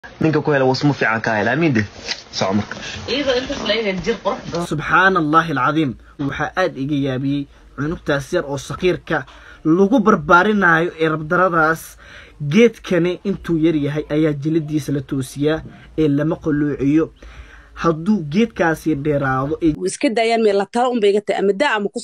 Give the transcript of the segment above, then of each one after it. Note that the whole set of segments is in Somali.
ninka ku hela wasmo fiican ka hela amiin de soco marka iyadoo intaas laga jir qurux badan subxaana allaahi alcadiim waxaa aada iga yaabiyey cunugtaas yar oo sakiirka lagu barbaarinaayo ee rabdaradaas geedkani intuu yar yahay ayaa jiladiisa la toosiyaa ee lama qaloociyo hadduu geedkaasi dheeraado ee iska daayaan meel la talo unba iga tahay ama daa ama ku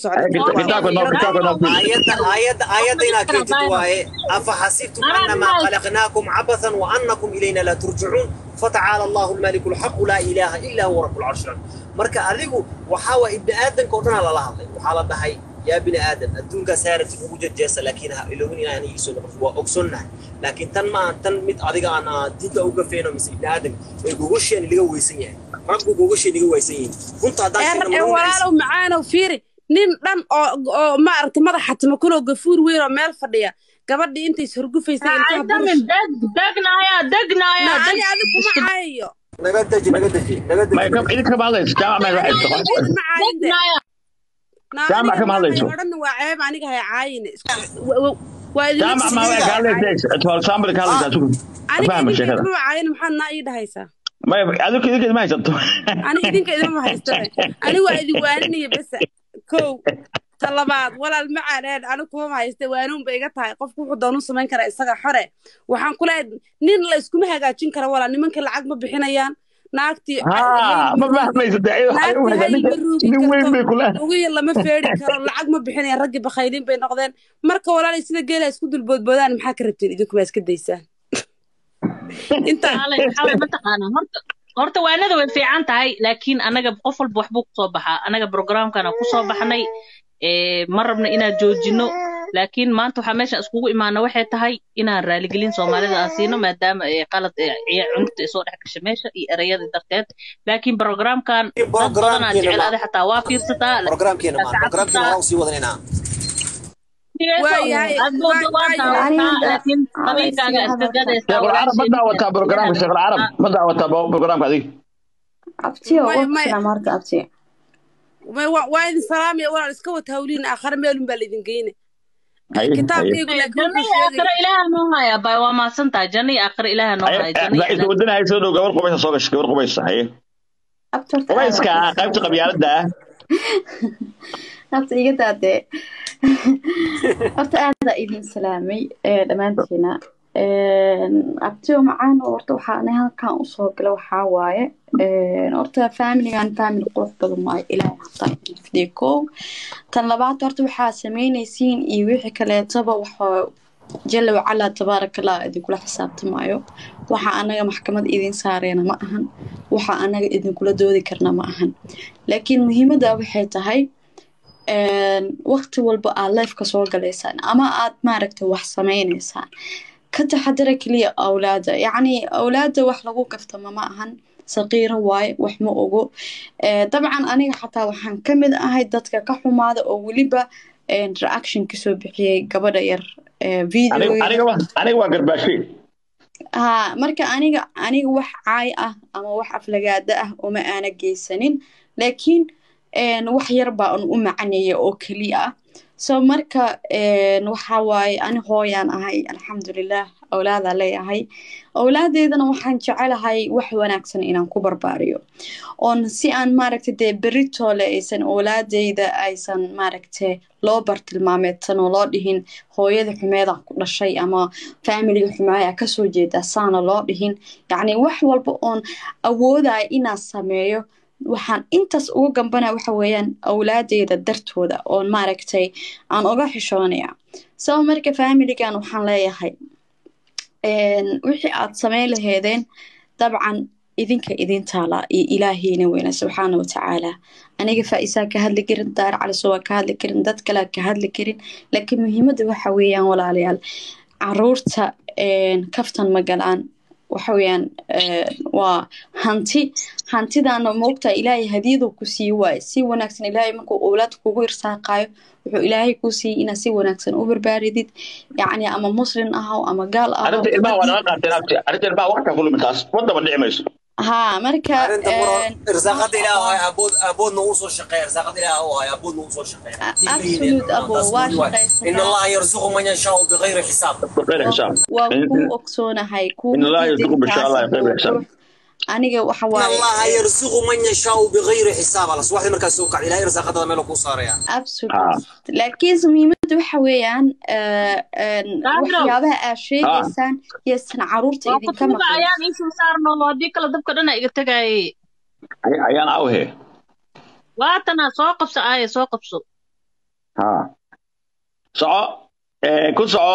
آيات إلى كيتت واي أفحسبتم أنما خلقناكم عبثا وأنكم إلينا لا ترجعون فتعالى الله الملك الحق لا إله إلا هو رب العرش العظيم marka adigu waxaa waa ibni aadanka oo dhanaa lala hadlay waxaa la dhahay yaa bini aadan adduunkaa saarati ugu jejeesa laakiin ha ilowin inaan aniga soo noqoto waa ogsoonnahay laakiin tan ma tan mid adiga aan ah, diinta uga feeno mise ibni aadanka ee gogosheeni laga weysan yahay raggu gogosheeni laga weysan yihiin runta haddaan sheegno ma walaalow macaanow fiiri nin dhan oo oo maaragta madaxa timakuloo gafuur weyn oo meel fadhiya gabadhii intays horgufaysay ilkaha burush degnaya degnaya naani adi kuma caayayo naga deji naga deji naga deji ما يكب إذا كم هذا جامع ما يروح يشتغل ma caayin de degnaya Jaamac kama hadlayso. odhan waa ceeb aniga hay caayine waa idin جامع ما يروح قال لك ليش أتوال سامر قال لك أشوف aniga فاهم الشيء idinka هذا idinma caayine maxaad naa ii dhahaysaa ما يبقى هذوك إذا كده ما يشتغل aniga idinka idinma haystane ani waa idin waaninaya besa kow ta labaad walaal ma caaneen anigu kuma hayste waanuun ba iga tahay qofku wuxuu doonu samayn karaa isaga xore waxaan ku leeyahay nin la iskuma hagaajin kara walaal nimanka lacag ma bixinayaan naagtii ها ما فاهم يصدق naagtii hayl ma ruugi من وين karto بيقولها lugiya lama feedhi karo lacag ma bixinayaan raggii bakhaylin bay noqdeen marka walaalay sida geela isku dulboodboodaan maxaa ka rabteen idinkuma iska daysaan intaa xalay xalay mataqaanaa horta horta waanada way fiican tahay laakiin anaga qof walba waxbuu kusoo baxaa anaga programkana kusoo baxnay ee ma rabno inaan joojino laakiin maanta waxaa meesha iskugu imaana waxay tahay inaan raaligelin soomaalida aan siino maadaama ee qalad ee ciya- cunugta ay soo dhex gashay meesha iyo erayada darteed laakiin programkan dad badanaa Programkeena jecel ma- adi xataa waa fiirsataa برنامجنا ما برنامجنا هو سي ودنينا waayahay aad booda waa daawataa laakiin qabiilkaaga iska gadaysaa شيخ العرب ما دعوتها بروجرام شيخ العرب ما دعوتها بروجرام هذيك abtiyo May- may- waqtiga maarta abtiyo Way- waa waa idin salaamaya walaal iska wata hawliin aakhare meelun baa laidin geyne هي هي kitaabkaygu laakiin janno wuxuu iyo sheegay aakhiro ilaaha noo haya bay waa mahadsantahay janno iyo aakhiro ilaaha noo haya janno iyo لا إذا ودنا هاي سودو قبل قبيس سوق قبل قبيس هي abtorta قبيس كا قيبت قبيلة ده abta iga daadee horta aada idin salaamay ee dhammaantiina abtiyo macaan horta waxaa ani halkan usoo gala waxaa waaye horta familigan family qurux badan waaye ilaahay hataa idin fidiyo kow tan labaad horta waxaa sameynaysiin iyo wixii kaleetaba waxaa jala wacalaa tabaarakallah idinkula xisaabtamaayo waxa anaga maxkamad idin saareena ma ahan waxa anaga idinkula doodi karna ma ahan laakiin muhiimadda waxay tahay waqti walba aad lifeka soo galaysaan ama aad maaragta wax sameynaysaan ka taxadara keliya awlaada yacni awlaada wax lagu kaftama ma ahan saqiiro waaye wax ma ogo Eh, dabcan aniga xataa waxaan ka mid ahay dadka ka xumaada oo weliba eh, reaction kasoo bixiyey gabadha yar eh, video أنا أنا كمان أنا كمان قرباشي haa marka aniga aniga wax caay ah ama wax aflagaada ah uma aana geysanin laakiin een, wax yar baa un u macaneeya oo keliya ah so marka een, waxa waaye ani hooyaan ahay alxamdulilah awlaadaa leeyahay awlaadeydana waxaan jecelahay wax wanaagsan inaan ku barbaariyo oon si aan maaragta dee beritoole aysan awlaadeyda aysan maaragte loo bartilmaameedsan oo loo dhihin hooyada xumeeda ku dhashay ama faamiliga xumeeya kasoo jeeda saana loo dhihin yacni wax walba oon awoodaya inaan sameeyo waxaan intaas uga gambanaya waxa weeyaan awlaadeyda dartooda oon maaragtay aan uga xishoonaya saba marka faamiligan waxaan leeyahay een, wixii aad sameyn laheedeen dabcan idinka idin taalaa iyo ilaahiyna weyna subxaana watacaala aniga faa-isaa ka hadli karin daar caliso waa ka hadli karin dad kalea ka hadli karin laakiin muhiimadda waxa weeyaan walaalayaal caruurta een, kaftan ma galaan waxa weeyaan een, waa hanti hantidaana moogtaa ilaahay hadiyadu ku sii waaye si wanaagsan ilaahay markuu owlaad kugu irsaaqaayo wuxuu ilaahay kuu siiyey inaad si wanaagsan u barbaaridid yacni ama muslim ahaw ama gaal ahaw أنت الماء وأنا قاعد تنام أنت الماء وقتها كله متاس وضع ما نعمش haa marka arrinta muro een, irsaaqada masha ilaahu Allah. hay abood aboodna uu soo shaqeeya irsaaqada ilaahu hay aboodna uu soo shaqeeya absolute abo waa shaqaysataa. in allaha yarzuqu man yashaau bigayri xisaab بغير حساب waa kuu ogsoonahay kuu إن الله يرزق بشاء الله بغير حساب aniga waxa in waaye allaha yarzuqu man yashaau bigayri xisaab ala subaxdii markaas soo kacda ilahay irsaaqadada meel kuu saaraya absolute laakiinse muhiimadda waxa weeyaan eh, een, Gabriel. waxyaabaha aad sheegaysaan yaysan caruurta waa idinka kutuuba maqlin ayaan iisoo saarno haddii kale dabka dhana iga tegaaye أيان أوهي waatana soo qabso aaye soo qabso ها سعو كل سعو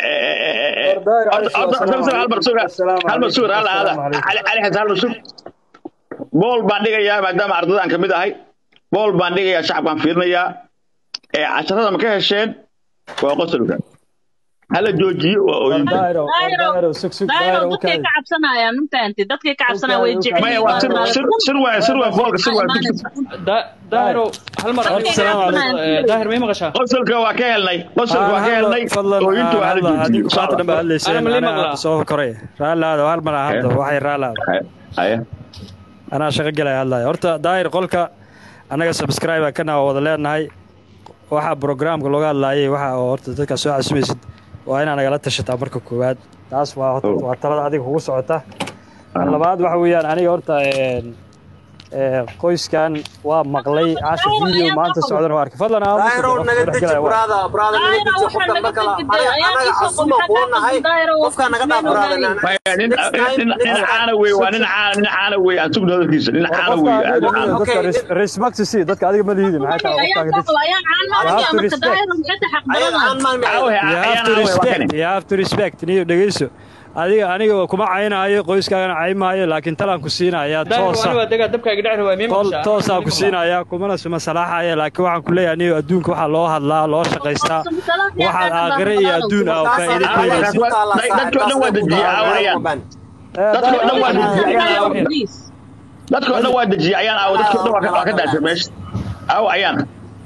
هل مرسوق هل مرسوق هل هذا علي علي حسن هل مرسوق بول بانديغا يا مادام ardadaan kamid ahay bool baan dhigayaa shacabkaan fiirinayaa ee casharada ma ka hesheen waa qosolka hala joojiyo waa ooyin daayro dadkay ka cabsanayaan mafahanti dadkay ka cabsanayaan way jecel maya waa sir sir sir waa sir waa boolka sir waa daahiro hal mar Dadkay ka cabsanayaan daahir may maqashaa qosolka waa ka helnay qosolka waa ka helnay ooyintu waa hala joojiyo Ana ma lii maqlaa? soo koray raalaada hal mar aan hadlo waxay raalaada haya anaa shaqo galaya hadlaya horta daahir qolka annaga subscribe kana waa wada leenahay waxa programka looga hadlaayay waxa oo horta dadka soo casumaysid waa inaa nagala tashataa marka koowaad taas waa horta- waa talada adiga kugu socota Tan labaad waxa weeyaan aniga horta een, ee, qoyskan waa maqlay casha video maanta socdan waa arkay fadlan aan daahiro naga deji brada brada naga deji qofka marka la anaga casuma kuu nahay qofka naga dhaaf brada maya nin nin nin caana wey waa nin caana nin caana wey aan sugna hadalkiisa nin caana wey aad u caana dadka res- respect si dadka adiga ma lihidi maxay tahay ayaan qofkaaga soo qaba ayaan caan maaraya marka daahiro maxay tahay xaq ayaan badan aan maalmi Awhe, you have ayaan to awhe, waa respect kani. you have to respect niyo dhegeyso adiga aniga kuma caynaayo qoyskaagana caymaayo laakiin talaan ku siinaya daahir toosa waa degaa dabkaaga dhexri waa may tol maqashaa toosaan ku siinaya kumana suma salaaxaya laakiin waxaan ku leeyahay niyo adduunka waxaa loo hadlaa loo shaqaystaa waxaad aakhire iyo adduun ah oo faa'iido Awhe, keenaysid dadka oo dhan waa dejiyay awhe ayaan Eh, dadka oo dhan waa daahir- dejiyay ayaan awhe please dadka oo dhan waa dejiyay ayaan awhe dadka oo dhan waa ka- waa ka daashay meesha aw ayaan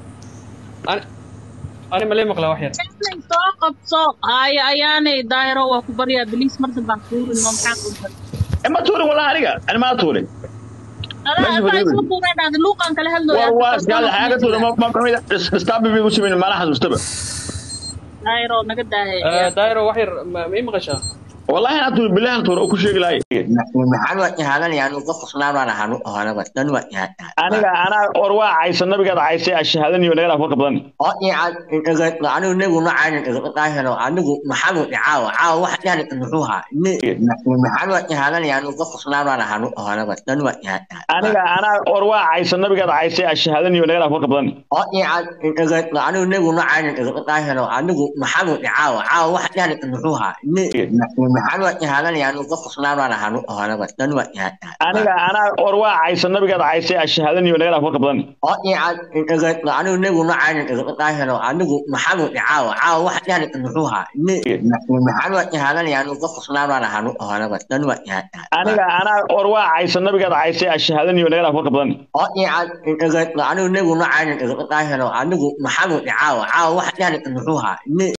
ani ma lii maqlaa wax yar Jacqueline, soo qabso haya ayaanay daahiro waa ku baryaa biliis mar dambaan kuurin oo maxaa quntan ma tuurin walaa aniga ani maa tuurin adaa adaa isla tuuray dhahda luuqan kala hadlooya war waa iskaada xaaga tuurin ma ma kamid istaabi bay u sameyn mana xasuustaba daahiro naga daahaya Eh, daahiro wax yar ma may maqashaa wallahi ana tuurin billahi ana tuurin oo ku sheegi lahay maxaan waa ihaadanayaan qof qosnaanaan ahaan ohanaba dan waa ihaadaa aniga anaa or waa caysa nabigaada caysay ashahaadaniyo naga dhaaf warka badan oo icaad anigu nebigu ma caanin igaqaahelo anigu maxaanu caawa caawa wax dhan muxuu haa maxaan waa ihaadanayaan qof qosnaanaan ahaan ohanaba dan waa ihaadaa aniga anaa or waa caysa nabigaada caysay ashahaadaniyo naga dhaaf warka badan oo icaad anigu nebigu ma caanin igaqaahelo anigu maxaanu caawa caawa wax dhan muxuu haa maxaan waa ihaadanayaan qof qosnaanaan ahaan ohanaba dan waa ihaadaa aniga anaa or waa caysa nabigaada caysay ashahaadaniyo naga dhaaf warka badan oo icaad anigu nebigu ma caanin igaqaahelo anigu maxaanu caawa caawa wax dhan muxuu haa maxaan waa ihaadanayaan qof qosnaanaan ahaan ohanaba dan waa ihaadaa aniga anaa or waa caysa nabigaada caysay ashahaadaniyo naga dhaaf warka badan oo icaad anigu nebigu ma caanin igaqaahelo anigu maxaanu caawa caawa wax dhan muxuu haa